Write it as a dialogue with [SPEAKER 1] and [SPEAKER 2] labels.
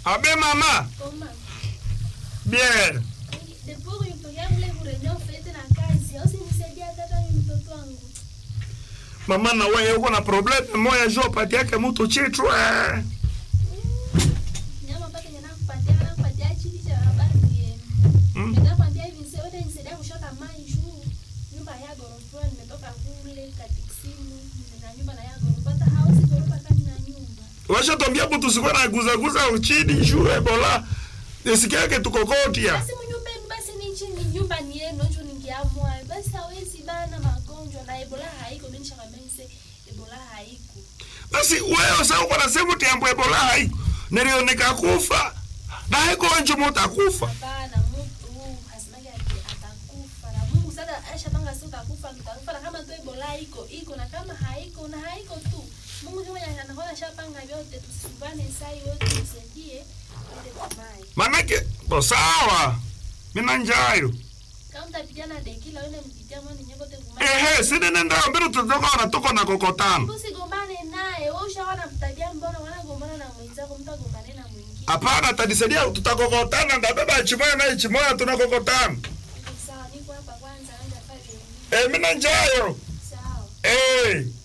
[SPEAKER 1] Abe mama.
[SPEAKER 2] Koma.
[SPEAKER 1] Bien.
[SPEAKER 2] Depuis kunitokea mle kurenyea ufete na kazi, au sinisaidia hata ni mtoto wangu.
[SPEAKER 1] Mama na wewe uko na probleme moya jo pati yake mtu chitu eh.
[SPEAKER 2] Nyama mpaka nyana kupatia na kupatia chini cha habari yenu.
[SPEAKER 1] Mm.
[SPEAKER 2] Nenda kwambia hivi sasa wote nisaidia kushota maji juu. Nyumba ya gorofa nimetoka kule katikisimu na nyumba na ya gorofa hata house gorofa kani na nyumba.
[SPEAKER 1] Washa tuambia mtu sikuwa na guza guza chini juu ebola. Nisikia yake tukokotia.
[SPEAKER 2] Basi mnyumba yenu basi ni chini nyumba ni yenu ndio ningeamua. Basi hawezi bana magonjwa na Ebola haiko mimi nishakwambia nise Ebola haiko.
[SPEAKER 1] Basi wewe sasa uko na sehemu tiambo ebola hai. Nilioneka kufa. Na haiko wenjo mutakufa.
[SPEAKER 2] Hapana, mtu hasimaki ati atakufa na Mungu sasa ashapanga sio utakufa utakufa, na kama tu Ebola iko iko, na kama haiko na haiko tu. Mungu kama anakuwa ashapanga vyote, tusibane sai wote tusaidie ile kumai.
[SPEAKER 1] Manake bo sawa. Mina njayo.
[SPEAKER 2] Kama mtapigana dekila wewe mpitia mwana nyekote kumai.
[SPEAKER 1] Ehe, sini nenda mbele tutatoka na tuko na kokotano.
[SPEAKER 2] Usigombane naye, wewe ushaona mtabia mbona wanagombana na mwenzako, mtagombane na mwingine.
[SPEAKER 1] Hapana, tanisaidia tutakokotana, ndabeba chimoya na chimoya tunakokotana.
[SPEAKER 2] Sawa, niko hapa kwanza, anja pale.
[SPEAKER 1] Eh, mina njayo.
[SPEAKER 2] Sawa.
[SPEAKER 1] Eh.